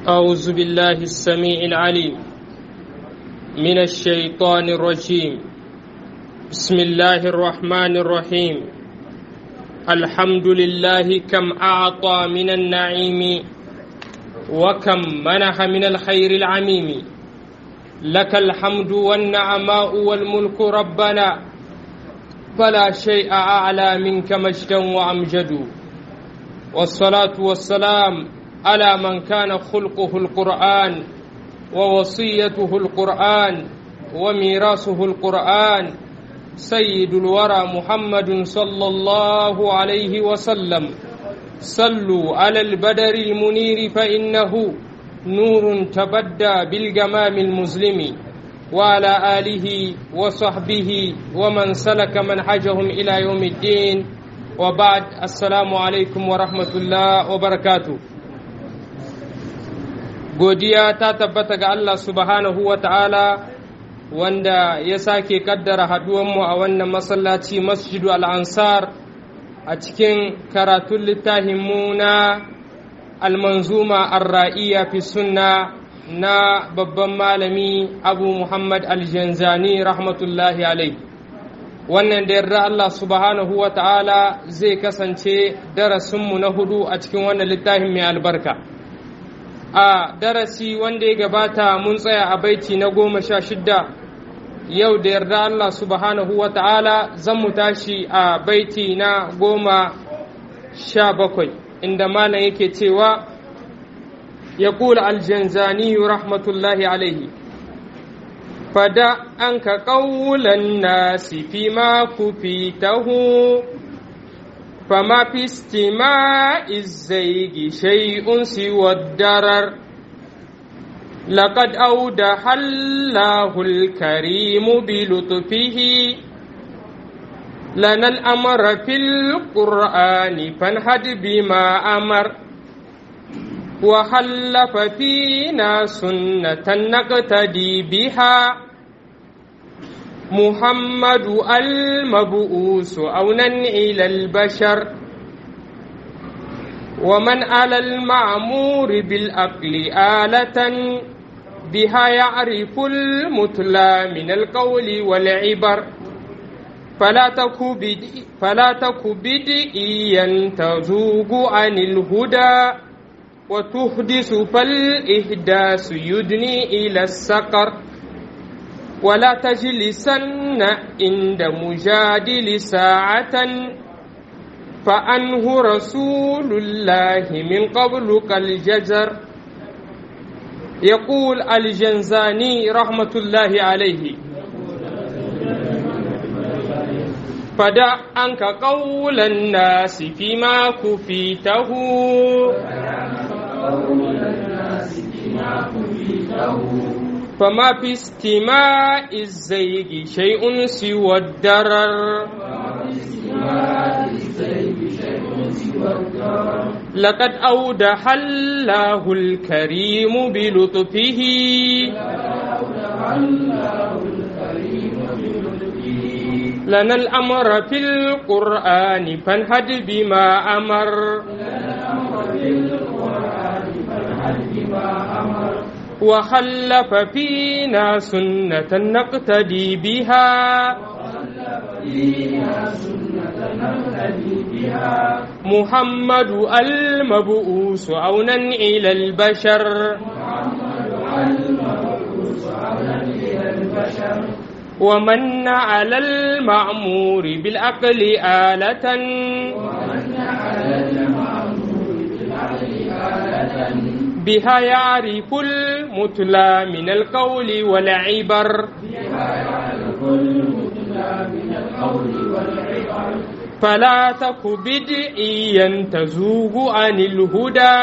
أعوذ بالله السميع العليم من الشيطان الرجيم بسم الله الرحمن الرحيم الحمد لله كم أعطى من النعيم وكم منح من الخير العميم لك الحمد والنعماء والملك ربنا فلا شيء أعلى منك مجدا وأمجد والصلاة والسلام على من كان خلقه القرآن ووصيته القرآن وميراثه القرآن سيد الورى محمد صلى الله عليه وسلم صلوا على البدر المنير فإنه نور تبدى بالجمام المظلم وعلى آله وصحبه ومن سلك منهجهم إلى يوم الدين وبعد السلام عليكم ورحمة الله وبركاته godiya ta tabbata ga Allah subhanahu wa ta'ala wanda ya sake kaddara haduwanmu a wannan masallaci masjidu al'ansar a cikin karatun littafinmu na almanzuma arra'iya fi sunna na babban malami abu muhammad aljanzani rahmatullahi alai wannan da yarda Allah subhanahu wa ta'ala zai kasance darasinmu na hudu a cikin wannan littafin mai albarka a darasi wanda ya gabata mun tsaya a baiti na goma sha shidda yau da yarda Allah subhanahu wa ta'ala zan mu tashi a baiti na goma sha bakwai inda malam yake cewa ya kula aljanzani rahmatullahi alaihi fada an ka ƙaulan nasi fi ma kufitahu فما في استماع الزيغ شيء سوى الدرر لقد أودح الله الكريم بلطفه لنا الأمر في القرآن فانهد بما أمر وخلف فينا سنة نقتدي بها محمد المبؤوس أونا إلى البشر ومن على المعمور بالأقل آلة بها يعرف المتلى من القول والعبر فلا تك بدئ فلا تك بدئيا تزوغ عن الهدى وتحدث فالإحداث يدني إلى السقر ولا تجلسن عند مجادل ساعة فأنه رسول الله من قبل كالجزر يقول الجنزاني رحمة الله عليه فدع عنك قول الناس فيما كفيته فما في استماع الزيغ شيء سوى الدرر لقد أودح الله الكريم بلطفه لنا الأمر في القرآن فانهد بما أمر وخلف فينا سنة نقتدي بها محمد المبؤوس عونا إلى البشر ومن على المعمور بالعقل آلة ومن على المعمور بالعقل آلة بها يعرف المتلى من القول والعبر فلا تك بدعيا تزوغ عن الهدى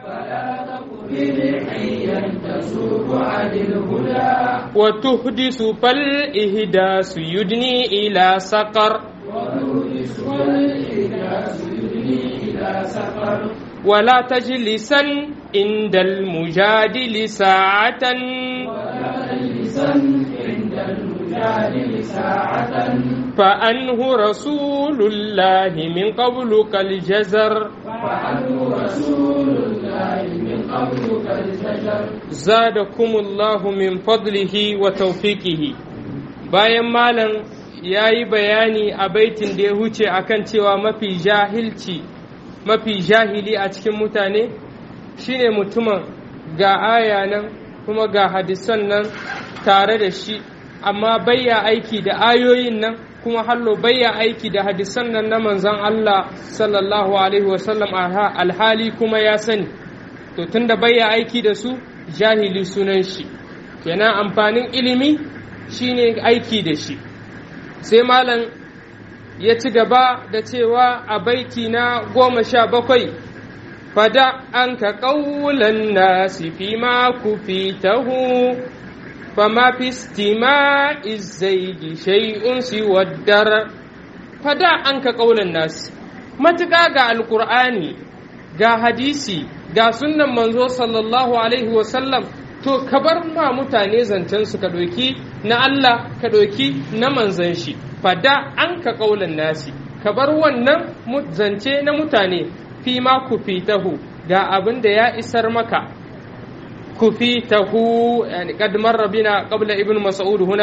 وتحدث فالإهداس يدني إلى سقر ولا تجلسا عند المجادل ساعة فأنه رسول الله من قبل كالجزر فعنه رسول الله من قبل قد زجر zadakumullahu min fadlihi wa tawfiqihi bayan malam ya yi bayani a baitin da ya huce akan cewa mafi jahilci mafi jahili a cikin mutane shine mutumin ga aya nan kuma ga hadisan nan tare da shi amma bayya aiki da ayoyin nan kuma hallo bayya aiki da hadisan nan na manzon Allah sallallahu alaihi wasallam alhali kuma ya sani to tunda bayya aiki da su jahili sunan shi kenan amfanin ilimi shine aiki da shi sai malam ya ci gaba da cewa a baiti na goma sha bakwai fada an ka ƙaulan nasi fi ma ku fitahu fama fi stima izzaigi shay'un siwaddar fada an ka ƙaulan nasi matuƙa ga alƙur'ani ga hadisi ga sunnan manzo sallallahu alaihi wasallam to ka bar ma mutane zancen su ka ɗauki na Allah ka ɗauki na manzan shi fada an ka ƙaulan nasi ka bar wannan zance na mutane fi ma ku fitahu ga abin da ya isar maka ku fitahu yani qad marra bina qabla ibn mas'ud huna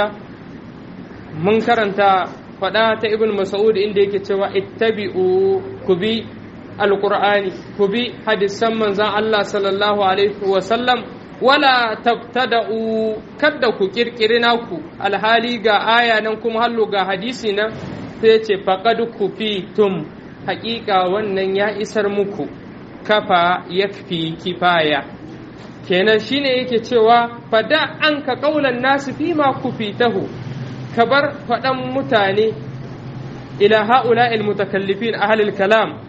mun karanta fada ta ibn mas'ud inda yake cewa ittabi'u ku bi alqur'ani ku bi hadisan manzan Allah sallallahu alaihi wa sallam wala tabtada'u kadda ku kirkiri naku alhali ga aya nan kuma hallo ga hadisi nan sai ce faqad kufitum haƙiƙa wannan ya isar muku kafa yakfi kifaya kenan shine yake cewa fada an ka kaulan nasu fi ma kufitahu ka bar faɗan mutane ila ha'ula mutakallifin ahlul kalam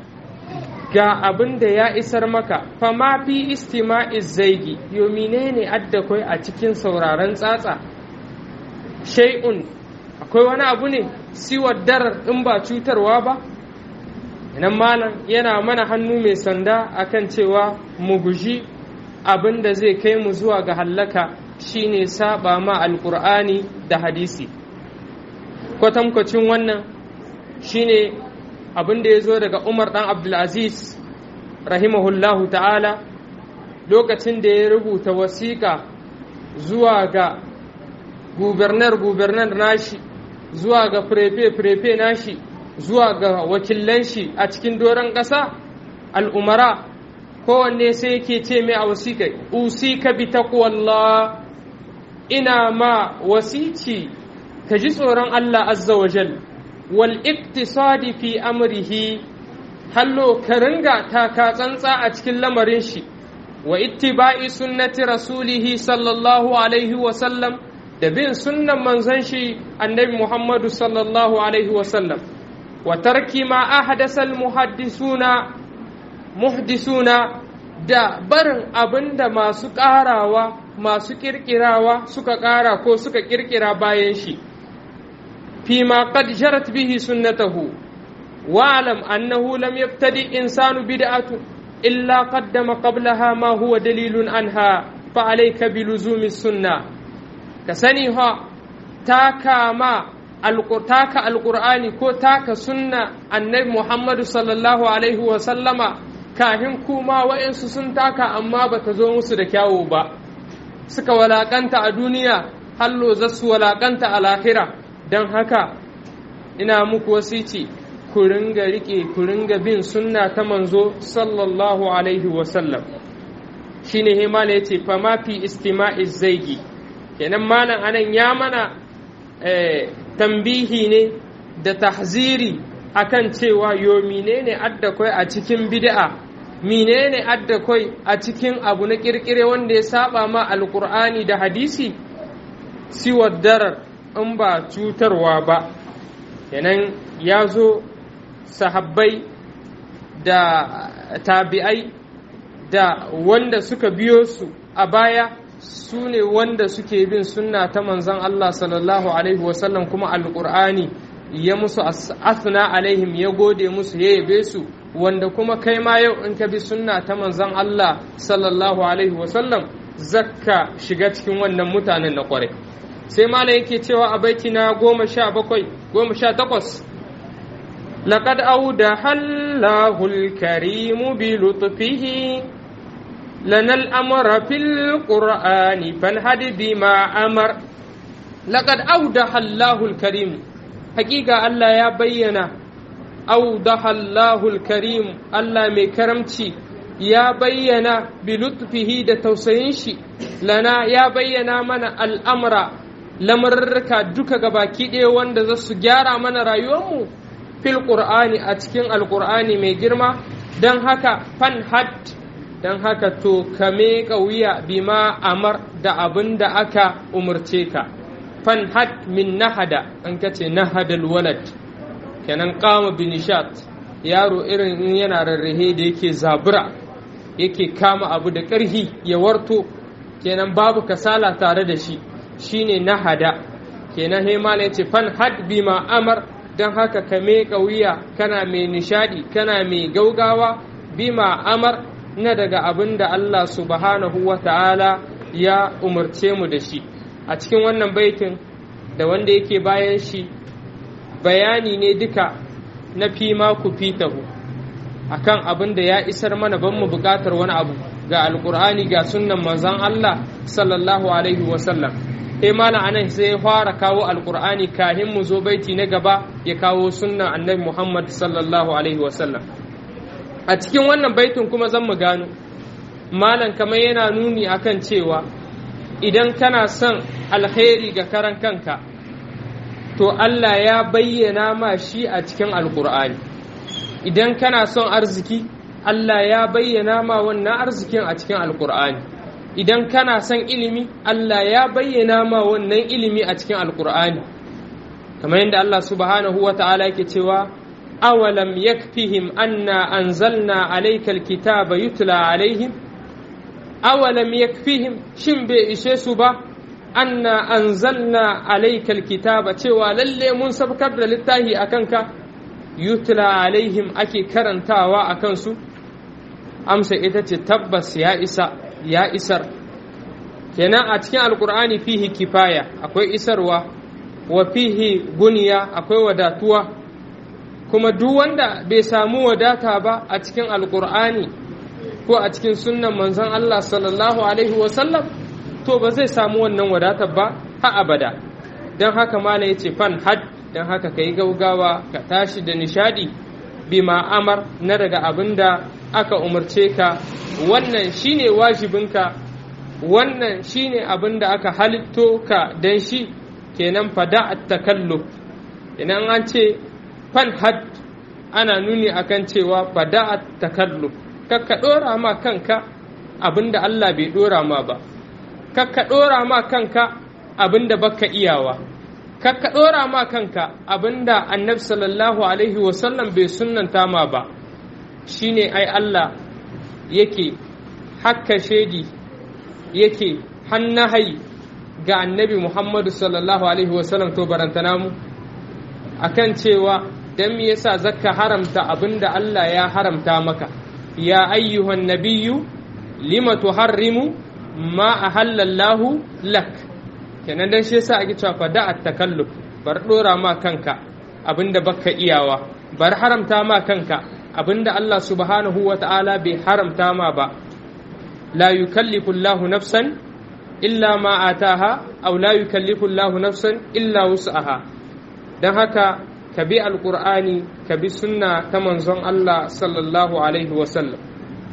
ga abin da ya isar maka fama fi istima'iz zaigi yo menene adda kai a cikin sauraron tsatsa shay'un akwai wani abu ne siwar dar in ba cutarwa ba nan malam yana mana hannu mai sanda akan cewa mu guji abin da zai kai mu zuwa ga hallaka shine saba ma alkur'ani da hadisi kwatankwacin wannan shine abin da ya zo daga umar dan abdulaziz rahimahullahu ta'ala lokacin da ya rubuta wasiƙa zuwa ga gubernar-gubernar nashi zuwa ga firefe-firefe nashi zuwa ga wakilan shi a cikin doron ƙasa al'umara kowanne sai yake ce mai a wasiƙa usika bi taqwallah ina ma wasici ka ji tsoron Allah azza wa jal wal iktisadi fi amrihi hallo ka ringa taka tsantsa a cikin lamarin shi wa ittiba'i sunnati rasulihi sallallahu alaihi wa sallam da bin sunnan manzon shi annabi Muhammadu sallallahu alaihi wa sallam wa tarki ma ahdasa al muhaddisuna muhdisuna da barin abinda masu ƙarawa masu ƙirƙirawa suka ƙara ko suka ƙirƙira bayan shi فيما قد جرت به سنته واعلم أنه لم يبتدئ إنسان بدعة إلا قدم قبلها ما هو دليل عنها فعليك بلزوم السنة كسنيها تاكا ما تاكا القرآن كو تاكا سنة النبي محمد صلى الله عليه وسلم kahin kuma wa'insu sun taka amma ba ta zo musu da kyawu ba suka walakanta a duniya hallo za su walakanta a lahira don haka ina muku wasici ku ringa riƙe ku ringa bin sunna ta manzo sallallahu alaihi wasallam shi ne himala ya ce fama fi istima'i zaigi kenan malam anan ya mana tambihi ne da tahziri akan cewa yo menene adda kai a cikin bid'a menene adda kai a cikin abu na kirkire wanda ya saba ma alkur'ani da hadisi siwar darar in ba cutarwa ba kenan ya zo sahabbai da tabi'ai da wanda suka biyo su a baya su ne wanda suke bin sunna ta manzon Allah sallallahu alaihi wasallam kuma alƙur'ani ya musu asna alaihim ya gode musu ya yabe su wanda kuma kai ma yau in ka bi sunna ta manzon Allah sallallahu alaihi wasallam zakka shiga cikin wannan mutanen na kwarai sai malam yake cewa a baiti na goma sha bakwai goma sha takwas لقد أودح الله الكريم بلطفه لنا الأمر في القرآن فانهد بما أمر لقد أودح الله الكريم حقيقة الله يا بينا أودح الله الكريم الله مكرمتي ya bayyana bilutfihi da tausayin shi lana ya bayyana mana al'amura lamarurruka duka gabaki ɗaya wanda za su gyara mana rayuwarmu fil ƙur'ani a cikin alƙur'ani mai girma don haka fan had don haka to ka meƙa wuya bima amar da abin da aka umarce ka fan had min nahada an kace nahadal walad kenan kama binishat yaro irin in yana rarrahe da yake zabura yake kama abu da ƙarhi ya warto kenan babu kasala tare da shi shine nahada kenan hemala ya ce fan had bima amar don haka ka meƙa wuya kana mai nishadi kana mai gaugawa bima amar na daga abin da Allah subhanahu wa ta'ala ya umarce mu da shi a cikin wannan baitin da wanda yake bayan shi bayani ne duka na fima ku fitahu akan abin da ya isar mana ban mu buƙatar wani abu ga alkur'ani ga sunnan manzon Allah sallallahu alaihi wasallam sai malam anan sai ya fara kawo alkur'ani kahin mu zo baiti na gaba ya kawo sunnan annabi Muhammad sallallahu alaihi wasallam a cikin wannan baitin kuma zan mu gano malam kamar yana nuni akan cewa idan kana son alkhairi ga karan kanka to Allah ya bayyana ma shi a cikin alkur'ani idan kana son arziki Allah ya bayyana ma wannan arzikin a cikin alkur'ani idan kana son ilimi Allah ya bayyana ma wannan ilimi a cikin alkur'ani kamar yadda Allah subhanahu wa ta'ala yake cewa awalam yakfihim anna anzalna alaykal kitaba yutla alaihim awalam yakfihim shin bai ishe su ba anna anzalna alaykal kitaba cewa lalle mun sabkar da littafi akan ka yutla alaihim ake karantawa a kansu amsa ita ce tabbas ya isa ya isar kenan a cikin alkur'ani fihi kifaya akwai isarwa wa fihi guniya akwai wadatuwa kuma duk wanda bai samu wadata ba a cikin alkur'ani ko a cikin sunnan manzon Allah sallallahu alaihi wasallam to ba zai samu wannan wadatar ba ha abada don haka mala ya ce fan had don haka ka yi gaugawa ka tashi da nishadi bima amar na daga abin da aka umarce ka wannan shine wajibinka wannan shine abin da aka halitto ka don shi kenan fada at takalluf idan an ce fan had ana nuni akan cewa fada at takalluf kakka dora ma kanka abin da Allah bai dora ma ba kakka dora ma kanka abin da baka iyawa kakka ɗora ma kanka abinda annabi sallallahu alaihi wasallam bai sunnanta ma ba shine ai Allah yake hakka shaidi yake hannahayi ga annabi Muhammadu sallallahu alaihi wasallam to barantana mu akan cewa dan me yasa zakka haramta abinda Allah ya haramta maka ya ayyuhan nabiyyu lima tuharrimu ma ahallallahu lak kenan dan shi yasa ake cewa fada at takalluf bar dora ma kanka abinda baka iyawa bar haramta ma kanka abinda Allah subhanahu wata'ala bai haramta ma ba la yukallifu Allahu nafsan illa ma ataha aw la yukallifu Allahu nafsan illa wus'aha dan haka ka bi alqur'ani ka bi sunna ta manzon Allah sallallahu alaihi wasallam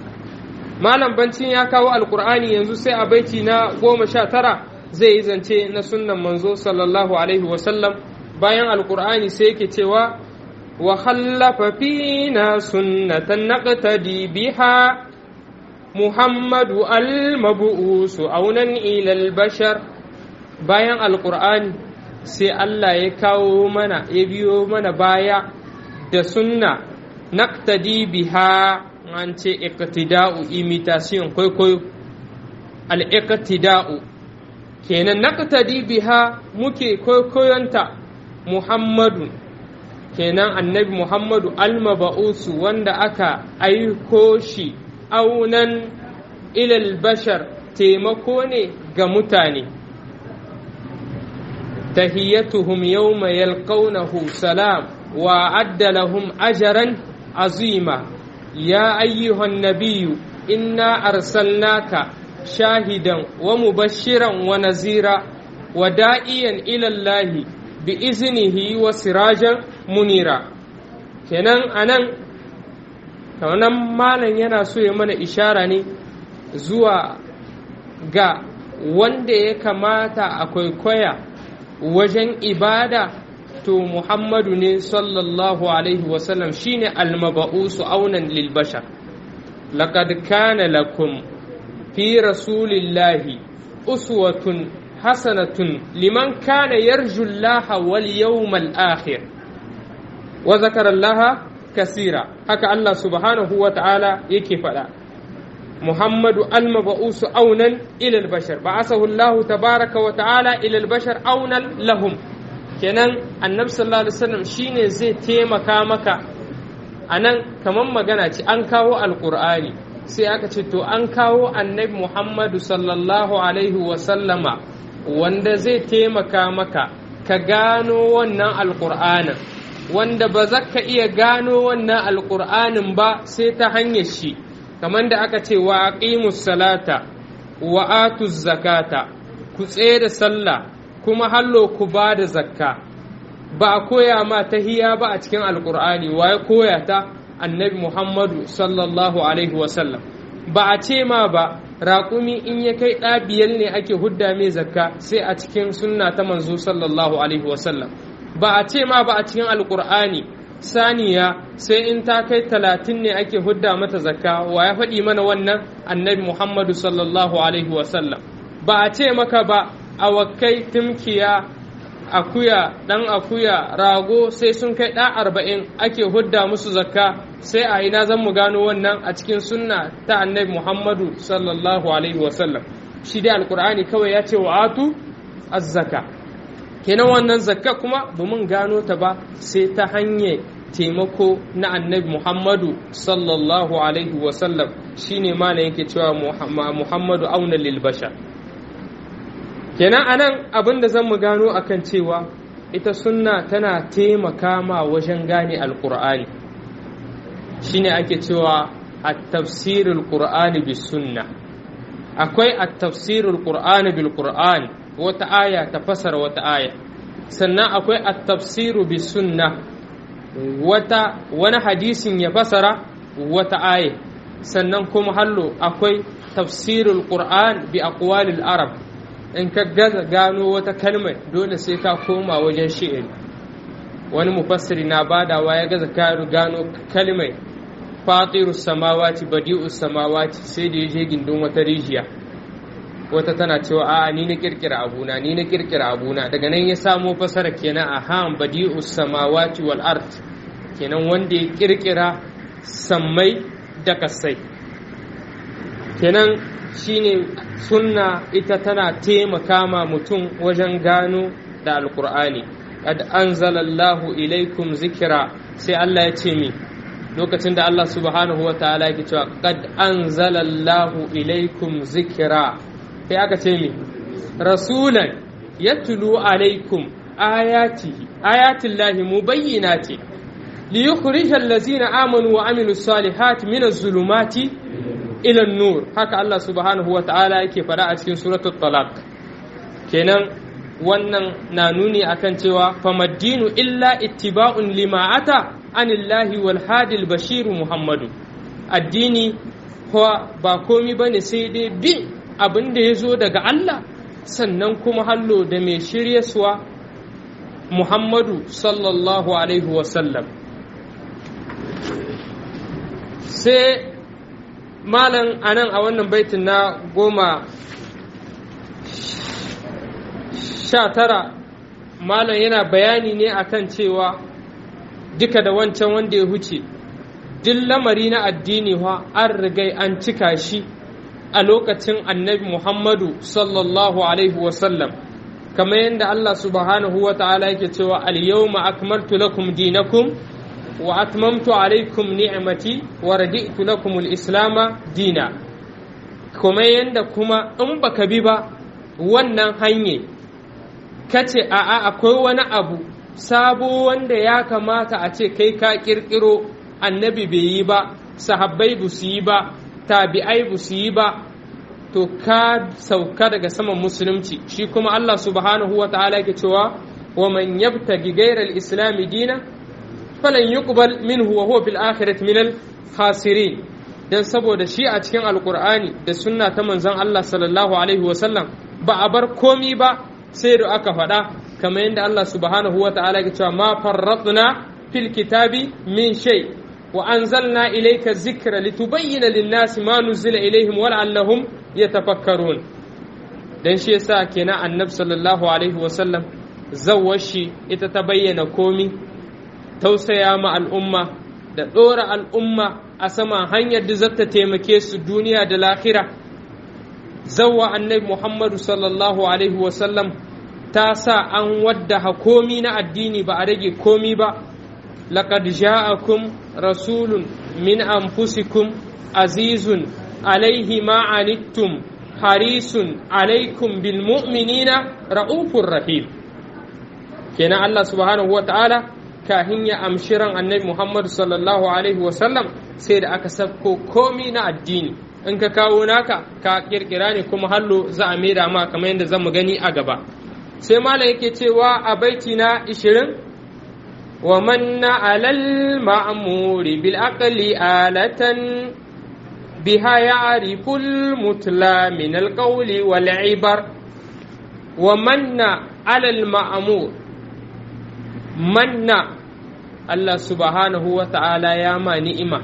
malam bancin ya kawo alqur'ani yanzu sai a baiti na goma sha tara zai yi zance na sunnan manzo sallallahu alaihi wasallam bayan alkur'ani sai yake cewa wa khallafa fina sunnatan naqtadi biha muhammadu al-mabu'usu aunan ila al-bashar bayan alkur'ani sai Allah ya kawo mana ya biyo mana baya da sunna naqtadi biha an ce iqtida'u imitation kwaikwayo al-iqtida'u kenan naqtadi biha muke koyoyonta Muhammadu kenan annabi Muhammadu almaba'usu wanda aka aiko shi aunan ilal bashar taimako ne ga mutane tahiyyatuhum yawma yalqawnahu salam وأعد لهم أجرا عظيما يا أيها النبي إنا أرسلناك شاهدا ومبشرا ونذيرا ودائيا إلى الله بإذنه وسراجا منيرا kenan anan kanan malam yana so ya mana ishara ne zuwa ga wanda ya kamata a kwaikwaya wajen ibada to Muhammadu ne sallallahu alaihi wasallam shine almaba'usu aunan lil bashar laqad kana lakum fi rasulillahi uswatun hasanatun liman kana yarju Allah wal yawmal akhir wa zakara Allah kasira haka Allah subhanahu wa ta'ala yake faɗa محمد المبعوث أونا إلى البشر بعثه الله تبارك وتعالى إلى البشر أونا لهم kenan annabi sallallahu alaihi wasallam shine zai taimaka maka anan kaman magana ce an kawo alqur'ani sai aka ce to an kawo annabi muhammadu sallallahu alaihi wasallama wanda zai taimaka maka ka gano wannan alqur'anin wanda ba za ka iya gano wannan alqur'anin ba sai ta hanyar shi kamar da aka ce wa aqimus salata wa atuz zakata ku tsaye da sallah kuma hallo ku ba da zakka ba a koya ma tahiya ba a cikin alkur'ani wa ya koya ta annabi muhammadu sallallahu alaihi wasallam ba a ce ma ba raƙumi in ya kai ɗa biyar ne ake hudda mai zakka sai a cikin sunna ta manzo sallallahu alaihi wasallam ba a ce ma ba a cikin alkur'ani saniya sai in ta kai talatin ne ake hudda mata zakka wa ya faɗi mana wannan annabi muhammadu sallallahu alaihi wasallam ba a ce maka ba awakai tumkiya akuya ɗan akuya rago sai sun kai ɗa arba'in ake hudda musu zakka sai a ina zan mu gano wannan a cikin sunna ta annabi muhammadu sallallahu alaihi wasallam shi dai alkur'ani kawai ya ce wa atu azzaka kenan wannan zakka kuma ba mun gano ta ba sai ta hanyar taimako na annabi muhammadu sallallahu alaihi wasallam shine malam yake cewa muhammadu auna lil bashar kenan anan abin da zan mu gano akan cewa ita sunna tana taimaka ma wajen gane alkur'ani shine ake cewa at-tafsirul qur'ani bis sunna akwai at-tafsirul qur'ani bil qur'an wata aya ta fasara wata aya sannan akwai at-tafsiru bis sunna wata wani hadisin ya fasara wata aya sannan kuma hallo akwai tafsirul qur'an bi aqwalil arab in ka gaza gano wata kalmar dole sai ka koma wajen shi'iri wani mufassiri na badawa ya gaza gano kalmar fatiru samawati badi'u samawati sai da ya je gindin wata rijiya wata tana cewa a'a ni na kirkira abuna ni na kirkira abuna daga nan ya samo fasara kenan a han badi'u samawati wal art kenan wanda ya kirkira sammai da kasai kenan shine sunna ita tana taimaka ma mutum wajen gano da alkur'ani qad anzalallahu ilaikum zikira sai Allah ya ce mi lokacin da Allah subhanahu wa ta'ala yake cewa qad anzalallahu ilaikum zikira sai aka ce mi rasulan yatlu alaikum ayatihi ayatillahi mubayyinati liyukhrijal ladzina amanu wa amilus salihati minaz zulumati ila nur haka Allah subhanahu wa ta'ala yake fada a cikin suratul talaq kenan wannan na nuni akan cewa famaddinu illa ittiba'un lima ata anillahi wal hadil bashiru muhammadu addini ba komi bane sai dai bin abin da ya zo daga Allah sannan kuma hallo da mai shiryaswa muhammadu sallallahu alaihi wasallam sai malam anan a wannan baitin na goma sha tara malam yana bayani ne akan cewa duka da wancan wanda ya huce duk lamari na addini wa an rigai an cika shi a lokacin annabi muhammadu sallallahu alaihi wasallam kamar yadda allah subhanahu wa ta'ala yake cewa al-yawma akmaltu lakum dinakum wa atmamtu alaikum ni'mati wa radi'tu lakum al-islama dina kuma yanda kuma in baka bi ba wannan hanye kace a'a akwai wani abu sabo wanda ya kamata a ce kai ka kirkiro annabi bai yi ba sahabbai ba su yi ba tabi'ai ba su yi ba to ka sauka daga saman musulunci shi kuma Allah subhanahu wa ta'ala yake cewa wa man yabtagi ghayra al-islam dina falan yuqbal minhu wa huwa fil akhirati min al-khasirin dan saboda shi a cikin alqur'ani da sunna ta manzon Allah sallallahu alaihi wa sallam ba a bar komi ba sai da aka faɗa kamar yadda Allah subhanahu wa ta'ala yake cewa ma farratna fil kitabi min shay wa anzalna ilayka dhikra litubayyana lin-nasi ma nuzila ilayhim wa la'allahum yatafakkarun dan shi yasa kenan annabi sallallahu alaihi wa sallam zawwashi ita ta bayyana komi tausaya ma al'umma da ɗora al'umma a sama hanyar da zata taimake su duniya da lahira zawwa annabi muhammadu sallallahu alaihi wa sallam ta sa an wadda komi na addini ba a rage komi ba laqad ja'akum rasulun min anfusikum azizun alaihi ma anittum harisun alaikum bil mu'minina ra'ufur rahim kenan Allah subhanahu wa ta'ala kahin ya amshi ran annabi Muhammad sallallahu alaihi wa sallam sai da aka sabko komi na addini in ka kawo naka ka kirkira ne kuma hallo za a maida ma kamar yadda zamu gani a gaba sai malam yake cewa a baiti na 20 wa manna alal ma'muri bil aqli alatan biha ya'rifu al mutla min al qawli wal ibar wa manna alal ma'mur manna Allah subhanahu wa ta'ala ya ma ni'ima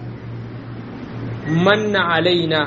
manna alaina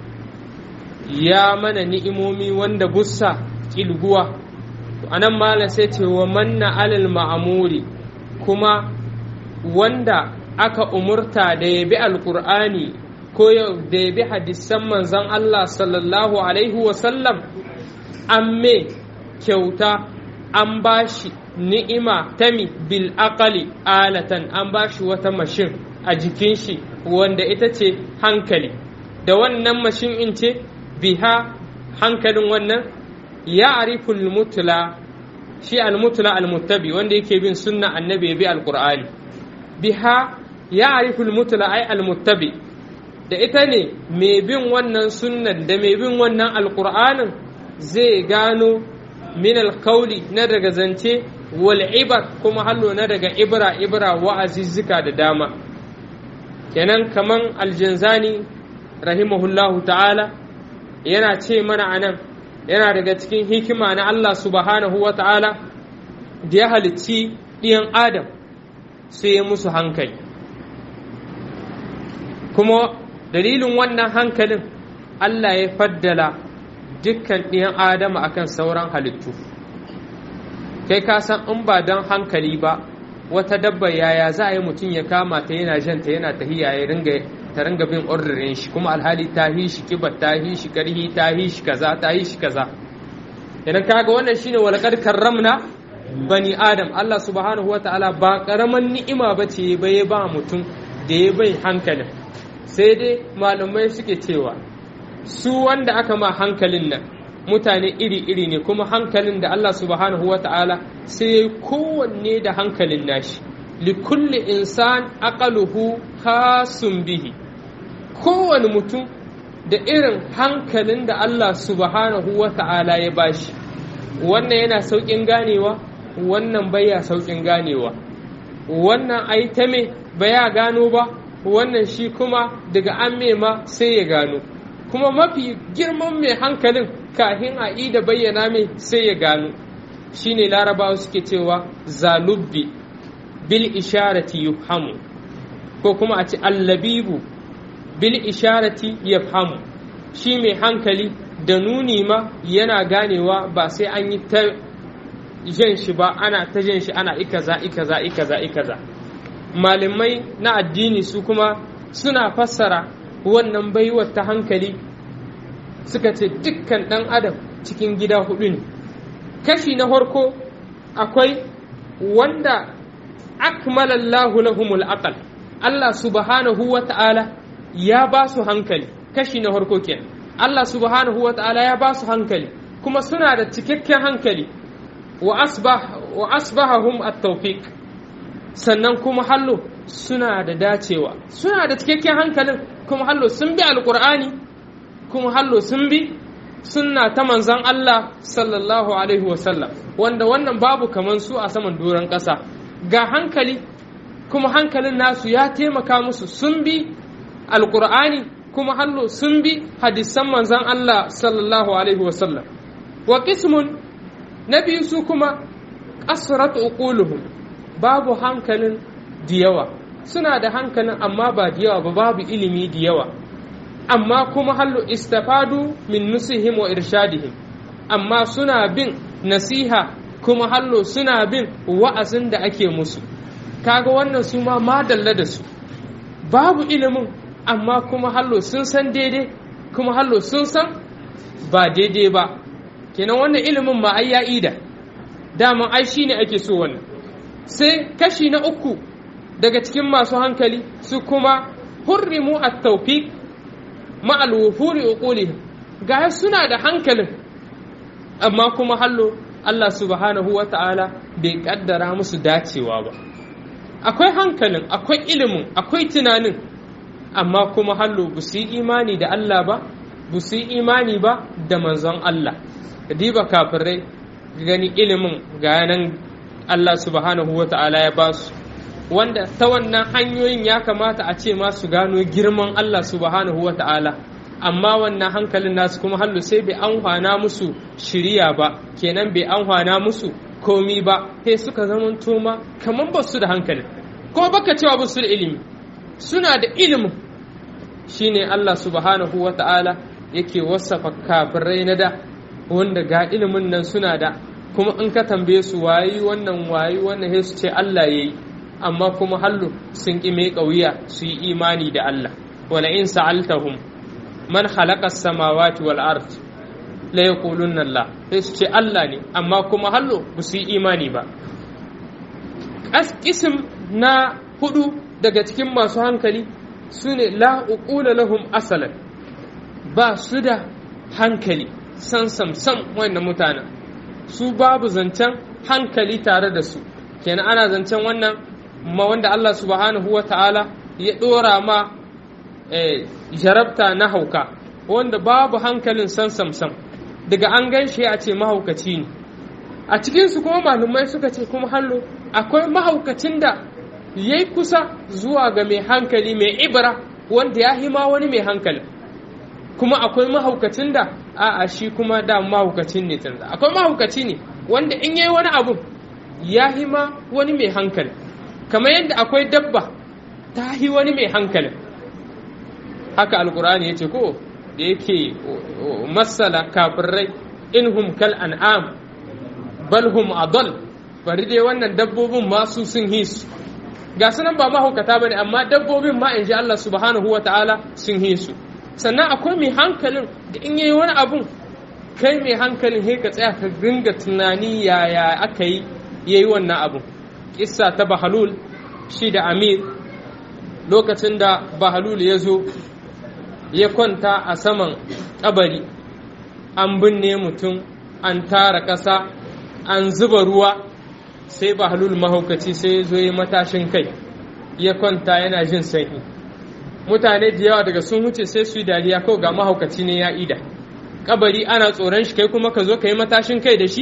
ya mana ni'imomi wanda bussa kilguwa anan malam sai ce wa manna alal ma'amuri kuma wanda aka umurta da ya bi alkur'ani ko da ya bi hadisan manzon Allah sallallahu alaihi wasallam an me kyauta an bashi ni'ima tami bil aqali alatan an bashi wata mashin a jikin shi wanda ita ce hankali da wannan mashin in ce biha hankalin wannan ya ariful mutla shi almutla almuttabi wanda yake bin sunna annabi bi alqur'ani biha ya ariful mutla ai almuttabi da ita ne mai bin wannan sunnan da mai bin wannan alqur'anin zai gano min alkauli na daga zance wal ibar kuma hallo na daga ibra ibra wa'azizzika da dama kenan kaman aljanzani rahimahullahu ta'ala yana ce mana anan yana daga cikin hikima na Allah subhanahu wa ta'ala da ya halicci ɗiyan adam sai ya musu hankali kuma dalilin wannan hankalin Allah ya faddala dukkan ɗiyan adama akan sauran halittu kai ka san in ba don hankali ba wata dabba yaya za a yi mutum ya kama ta yana janta yana tahiya ya ringa ta ringa bin ordirin shi kuma alhali ta hi shi kibar ta hi shi karhi ta hi shi kaza ta hi shi kaza idan kaga wannan shine walaqad karramna bani adam Allah subhanahu wataala ba karaman ni'ima bace ba ya ba mutum da ya bai hankalin sai dai malamai suke cewa su wanda aka ma hankalin nan mutane iri-iri ne kuma hankalin da Allah subhanahu wa ta'ala sai ya yi kowanne da hankalin nashi likulli insan aqaluhu khasun bihi kowane mutum da irin hankalin da Allah subhanahu wa ta'ala ya bashi wannan yana sauƙin ganewa wannan baya sauƙin ganewa wannan ai ta me baya gano ba wannan shi kuma daga an ma sai ya gano kuma mafi girman mai hankalin kahin a da bayyana mai sai ya gano shine larabawa suke cewa zalubbi bil isharati yufhamu ko kuma a ce allabibu bil isharati yafhamu shi mai hankali da nuni ma yana ganewa ba sai an yi ta jan shi ba ana ta jan shi ana ikaza ikaza ikaza ikaza malamai na addini su kuma suna fassara wannan baiwar ta hankali suka ce dukkan ɗan adam cikin gida hudu ne kashi na farko akwai wanda akmalallahu lahumul aqal Allah subhanahu wa ta'ala ya ba su hankali kashi na farko kenan Allah subhanahu wa ta'ala ya ba su hankali kuma suna da cikakken hankali wa asbah wa asbahahum at-tawfiq sannan kuma hallo suna da dacewa suna da cikakken hankalin kuma hallo sun bi alqur'ani kuma hallo sun bi sunna ta manzon Allah sallallahu alaihi wasallam wanda wannan babu kaman su a saman doron ƙasa ga hankali kuma hankalin nasu ya taimaka musu sun bi alqur'ani kuma hallo sun bi hadisan manzon Allah sallallahu alaihi wasallam wa qismun na biyu su kuma ƙasrat uquluhum babu hankalin da yawa suna da hankalin amma ba da yawa ba babu ilimi da yawa amma kuma hallo istafadu min nusihim wa irshadihim amma suna bin nasiha kuma hallo suna bin wa'azin da ake musu kaga wannan su ma madalla da su babu ilimin amma kuma hallo sun san daidai kuma hallo sun san ba daidai ba kenan wannan ilimin ma ai ya ida daman ai shine ake so wannan sai kashi na uku daga cikin masu hankali su kuma hurrimu at-tawfiq ma'al wufuri uqulihim ga suna da hankalin amma kuma hallo Allah subhanahu wa ta'ala bai kaddara musu dacewa ba akwai hankalin akwai ilimin akwai tunanin amma kuma hallo ba su yi imani da Allah ba ba su yi imani ba da manzon Allah diba kafirai gani ilimin ga nan Allah subhanahu wa ta'ala ya ba su wanda ta wannan hanyoyin ya kamata a ce ma su gano girman Allah subhanahu wa ta'ala amma wannan hankalin nasu kuma hallu sai bai anhwana musu shiriya ba kenan bai anhwana musu komi ba sai suka zama toma kamar ba su da hankali ko baka cewa ba su da ilimi suna da ilimin shine Allah subhanahu wa ta'ala yake wasafa kafirai na da wanda ga ilimin nan suna da kuma in ka tambaye su wayi wannan wayi wannan sai su ce Allah yayi amma kuma hallu sun ƙi mai ƙauya su yi imani da Allah wala in sa'altahum man khalaqa samawati wal ard la yaqulunna Allah sai su ce Allah ne amma kuma hallo ba su yi imani ba kisim na hudu daga cikin masu hankali su ne la uqula lahum asalan ba su da hankali san sam sam wannan mutanen su babu zancen hankali tare da su kenan ana zancen wannan ma wanda Allah subhanahu wa ta'ala ya ɗora ma jarabta na hauka wanda babu hankalin san samsam daga an gan shi a ce mahaukaci ne a cikinsu kuma malumai suka ce kuma hallo akwai mahaukacin da ya yi kusa zuwa ga mai hankali mai ibra wanda ya hima wani mai hankali kuma akwai mahaukacin da a'a shi kuma da mahaukacin ne canza akwai mahaukaci ne wanda in yayi wani abu ya hima wani mai hankali kamar yadda akwai dabba ta yi wani mai hankali haka alkur'ani ya ce ko da yake masala kafirai inhum kal an'am bal hum adal bari dai wannan dabbobin masu sun hisu ga sunan ba mahaukata bane amma dabbobin ma in ji Allah subhanahu wa ta'ala sun hisu sannan akwai mai hankalin da in yayi wani abun kai mai hankalin he ka tsaya ka dinga tunani yaya aka yi yayi wannan abun kissa ta bahalul shi da amir lokacin da bahalul ya zo ya kwanta a saman kabari an binne mutum an tara ƙasa an zuba ruwa sai bahalul mahaukaci sai ya zo ya matashin kai ya kwanta yana jin sanyi mutane da yawa daga sun wuce sai su yi dariya kawai ga mahaukaci ne ya ida kabari ana tsoron shi kai kuma ka zo ka yi matashin kai da shi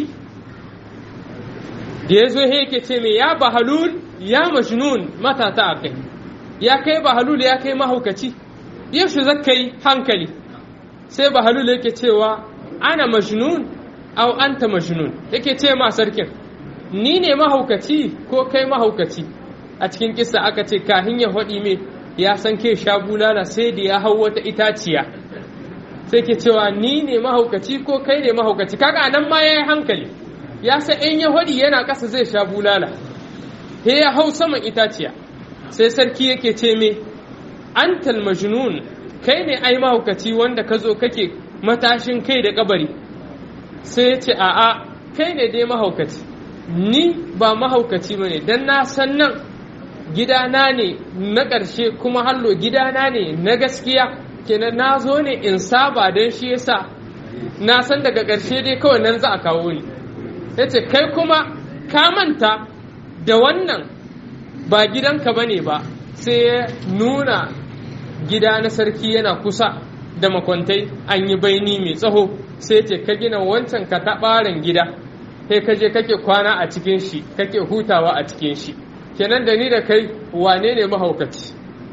da ya zo he yake ce mai ya bahalul ya majnun matata a kai ya kai bahalul ya kai mahaukaci yaushe zaka yi hankali sai bahalul yake cewa ana majnun au anta majnun yake ce ma sarkin ni ne mahaukaci ko kai mahaukaci a cikin kisa aka ce kahin ya faɗi me ya san ke sha bulala sai da ya hau wata itaciya sai ke cewa ni ne mahaukaci ko kai ne mahaukaci kaga nan ma ya yi hankali ya san in ya faɗi yana ƙasa zai sha bulala he ya hau saman itaciya sai sarki yake ce me antal majnun kai ne ai mahaukaci wanda ka zo kake matashin kai da kabari sai ya ce a'a kai ne dai mahaukaci ni ba mahaukaci ba ne don na san nan gidana ne na ƙarshe kuma hallo gidana ne na gaskiya kenan na zo ne in saba don shi yasa na san daga ƙarshe dai kawai nan za a kawo ni yace kai kuma ka manta da wannan ba gidanka bane ba sai ya nuna gida na sarki yana kusa da makwantai an yi baini mai tsaho sai ce ka gina wancan ka taɓarin gida sai ka je kake kwana a cikin shi kake hutawa a cikin shi kenan da ni da kai wane ne mahaukaci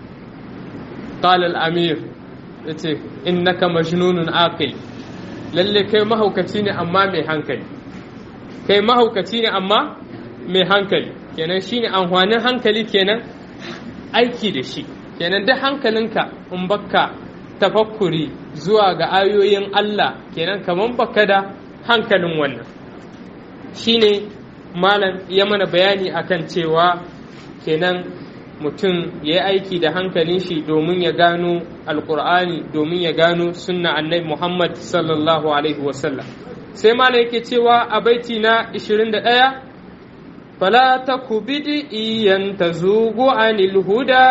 qala al-amir yace innaka majnunun aqil lalle kai mahaukaci ne amma mai hankali kai mahaukaci ne amma mai hankali kenan shine amfanin hankali kenan aiki da shi kenan duk hankalinka in bakka tafakkuri zuwa ga ayoyin Allah kenan kaman baka da hankalin wannan shine malam ya mana bayani akan cewa kenan mutum ya yi aiki da hankalin shi domin ya gano alkur'ani domin ya gano sunna annabi muhammad sallallahu alaihi wasallam sai malam yake cewa a baiti na 21 fala taku bid'iyan tazugu anil huda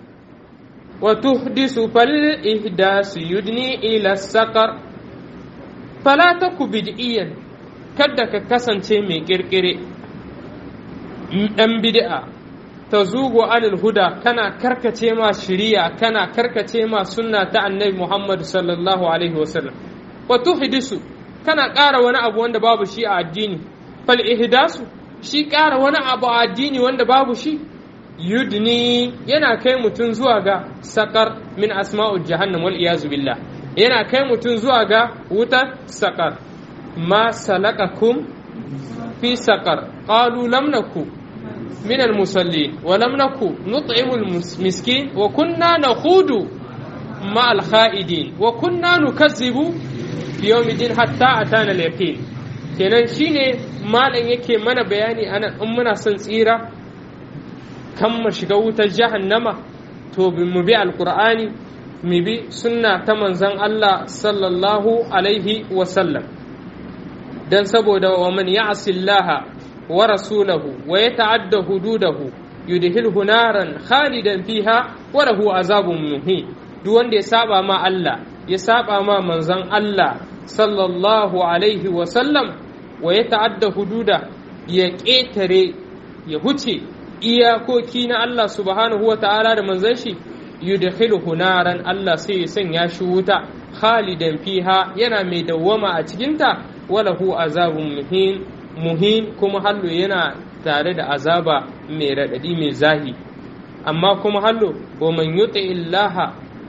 wa tuhdisu fal ihdasu yudni ila saqar fala taku bid'iyan kada ka kasance mai kirkire ɗan bid'a ta zugo anil huda kana karkace ma shiriya kana karkace ma sunna ta annabi Muhammad sallallahu alaihi wasallam wa tuhdisu kana ƙara wani abu wanda babu shi a addini fal ihdasu shi ƙara wani abu a addini wanda babu shi yudni yana kai mutum zuwa ga sakar min asma'ul jahannam wal iyazu billah yana kai mutum zuwa ga wutar sakar ma salakakum fi sakar qalu lam naku من المصلين ولم نكن نطعم المسكين وكنا نخوض مع الخائدين وكنا نكذب في يوم الدين حتى أتانا اليقين kenan shine malam yake mana bayani ana in muna son tsira kan mu shiga wutar jahannama to mu bi alqur'ani mu bi sunna ta manzon Allah sallallahu alaihi wasallam dan saboda wa man ya'sillaha ورسوله ويتعدى حدوده يدخله نارا خالدا فيها وله عذاب مهين duk wanda ya saba ma Allah ya saba ma manzon Allah sallallahu alaihi wa sallam wa ya ta'adda hududa ya ƙetare ya huce iyakoki na Allah subhanahu wa ta'ala da manzon shi yudkhiluhu naran Allah sai ya sanya shi wuta khalidan fiha yana mai dawwama a cikinta walahu azabun muhin muhin kuma hallo yana tare da azaba mai raɗaɗi mai zahi amma kuma hallo wa man yuti illaha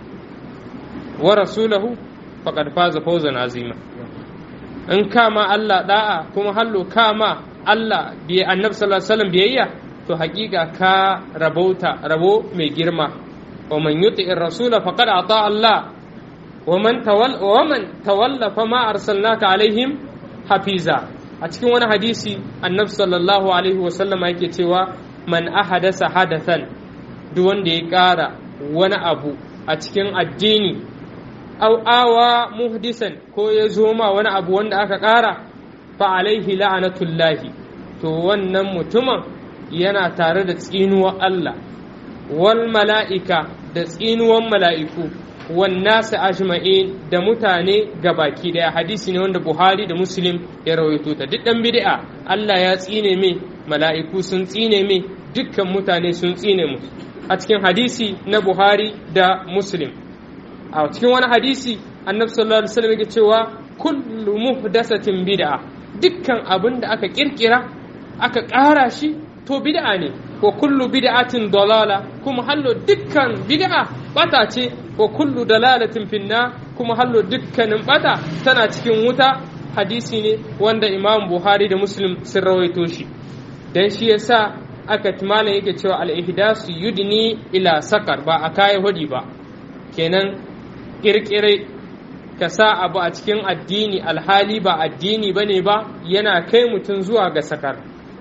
wa rasulahu faqad faza fawzan azima in kama Allah da'a kuma hallo kama Allah bi annabi sallallahu alaihi wasallam biyayya to hakika ka rabauta rabo mai girma wa man yuti rasula faqad ata Allah wa man tawalla wa man tawalla fama arsalnaka alaihim hafiza a cikin wani hadisi annabi sallallahu alaihi wasallama yake cewa man ahadasa hadathan duk wanda ya ƙara wani abu a cikin addini au awa muhdisan ko ya zo ma wani abu wanda aka ƙara fa alaihi la'anatullahi to wannan mutumin yana tare da tsinuwar Allah wal mala'ika da tsinuwan mala'iku wannasa ajma'in da mutane baki daya hadisi ne wanda Buhari da Muslim ya rawaito ta duk dan bid'a Allah ya tsine mai mala'iku sun tsine mai dukkan mutane sun tsine mu a cikin hadisi na Buhari da Muslim a cikin wani hadisi Annabi sallallahu alaihi wasallam yake cewa kullu muhdasatin bid'a dukkan abin da aka kirkira aka ƙara shi to bid'a ne wa kullu bid'atin dalala kuma hallo dukkan bid'a bata ce wa kullu dalalatin finna kuma hallo dukkanin bata tana cikin wuta hadisi ne wanda imam buhari da muslim sun rawaito shi dan shi yasa aka malam yake cewa al-ihdasu yudni ila sakar ba a kai hudi ba kenan kirkire ka sa abu a cikin addini alhali ba addini bane ba yana kai mutum zuwa ga sakar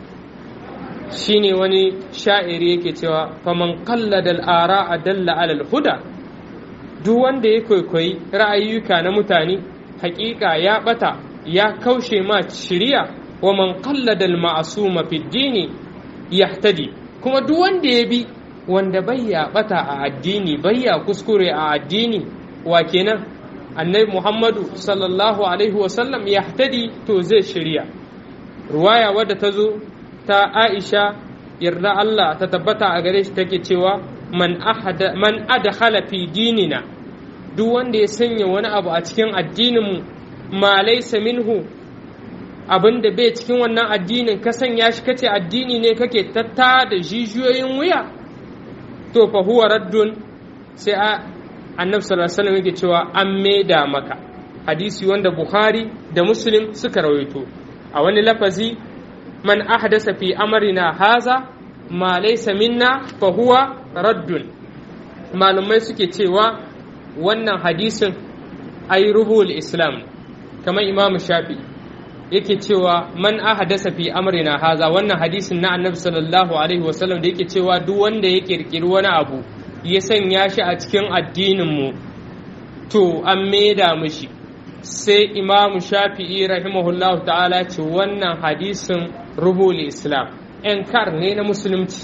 shine wani sha'iri yake cewa faman qallada al-ara dalla ala al-huda duk wanda ya kwaikwayi ra'ayyuka na mutane hakika ya bata ya kaushe ma shiriya wa man qallada al-ma'suma fi dini yahtadi kuma duk wanda ya bi wanda bayya bata a addini bayya kuskure a addini wa kenan annabi muhammadu sallallahu alaihi wasallam yahtadi to zai shirya ruwaya wadda ta zo ta Aisha yarda Allah ta tabbata a gare shi take cewa man ahada man adkhala fi dinina duk wanda ya sanya wani abu a cikin addinin mu ma laysa minhu abin da bai cikin wannan addinin ka sanya shi kace addini ne kake tatta da jijiyoyin wuya to fa huwa raddun sai annabi sallallahu alaihi wasallam yake cewa an maida maka hadisi wanda bukhari da muslim suka rawaito a wani lafazi man ahdasa fi amrina haza ma laysa minna fa huwa raddun malumai suke cewa wannan hadisin ay ruhul islam kamar imamu shafi yake cewa man ahdasa fi amrina haza wannan hadisin na annabi sallallahu alaihi wasallam da yake cewa duk wanda ya kirkiri wani abu ya sanya shi a cikin addinin mu to an maida mushi sai imamu shafi'i rahimahullahu ta'ala ce wannan hadisin rubul islam ‘yan kar ne na musulunci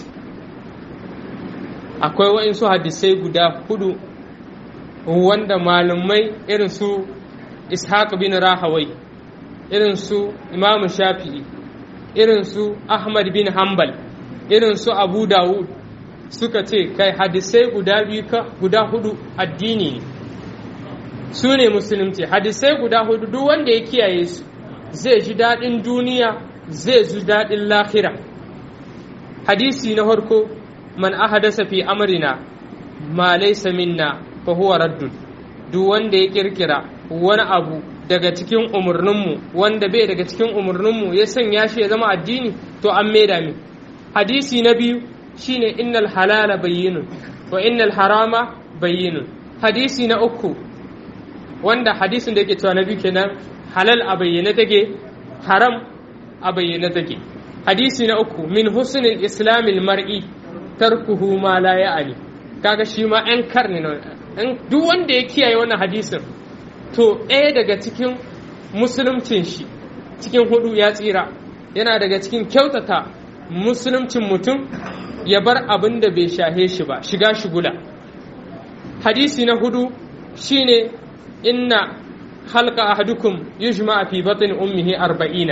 akwai waɗansu hadisai guda hudu wanda malumai irin su ishaq bin rahawai irin su imamu shafi'i irin su ahmad bin hanbal irin su abu dawud suka ce kai hadisai guda biyu guda hudu addini ne su ne musulunci hadisai guda hudu duk wanda ya kiyaye su zai ji daɗin duniya zai ji daɗin lahira hadisi na farko man ahadasa fi amrina ma laysa minna fa huwa raddun duk wanda ya kirkira wani abu daga cikin umarninmu wanda bai daga cikin umarninmu ya sanya shi ya zama addini to an maida mi hadisi na biyu shine innal halala bayyinun wa innal harama bayyinun hadisi na uku wanda hadisin da yake cewa na biyu kenan halal a bayyane take haram a bayyane take hadisi na uku min husnil islamil mar'i tarkuhu ma la ya'ani kaga shi ma yan karni ne duk wanda ya kiyaye wannan hadisin to ɗaya daga cikin musuluncin shi cikin hudu ya tsira yana daga cikin kyautata musuluncin mutum ya bar abin da bai shahe shi ba shiga shigula hadisi na hudu shine inna halka ahadukum yujma fi batni ummihi arba'ina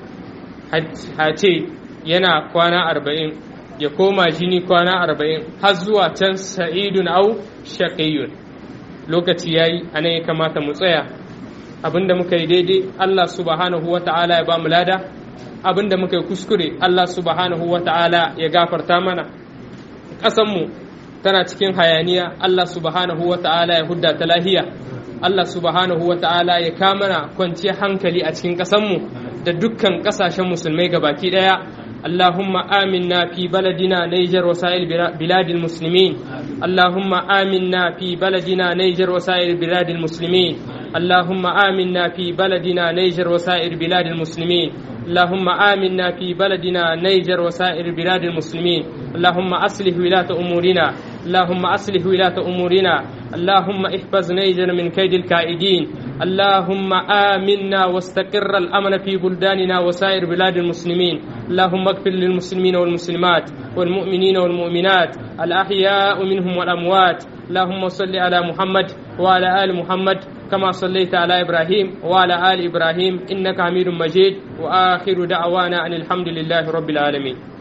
ce yana kwana arba'in ya koma jini kwana arba'in har zuwa can sa'idun au shaqiyun lokaci yayi anan ya kamata mu tsaya abinda muka yi daidai Allah subhanahu wa ta'ala ya ba mu lada abinda muka yi kuskure Allah subhanahu wa ta'ala ya gafarta mana ƙasanmu tana cikin hayaniya Allah subhanahu wa ta'ala ya hudda ta lahiya Allah subhanahu wa ta'ala ya kamana kwanciyar hankali a cikin ƙasanmu da dukkan ƙasashen musulmai gabaki ɗaya اللهم آمنا في بلدنا نيجر وسائر بلاد المسلمين اللهم آمنا في بلدنا نيجر وسائر بلاد المسلمين اللهم آمنا في بلدنا نيجر وسائر بلاد المسلمين اللهم آمنا في بلدنا نيجر وسائر بلاد المسلمين اللهم أصلح ولاة أمورنا اللهم أصلح ولاة أمورنا اللهم احفظ نيجر من كيد الكائدين اللهم آمنا واستقر الأمن في بلداننا وسائر بلاد المسلمين اللهم اغفر للمسلمين والمسلمات والمؤمنين والمؤمنات الأحياء منهم والأموات اللهم صل على محمد وعلى آل محمد كما صليت على إبراهيم وعلى آل إبراهيم إنك حميد مجيد وآخر دعوانا أن الحمد لله رب العالمين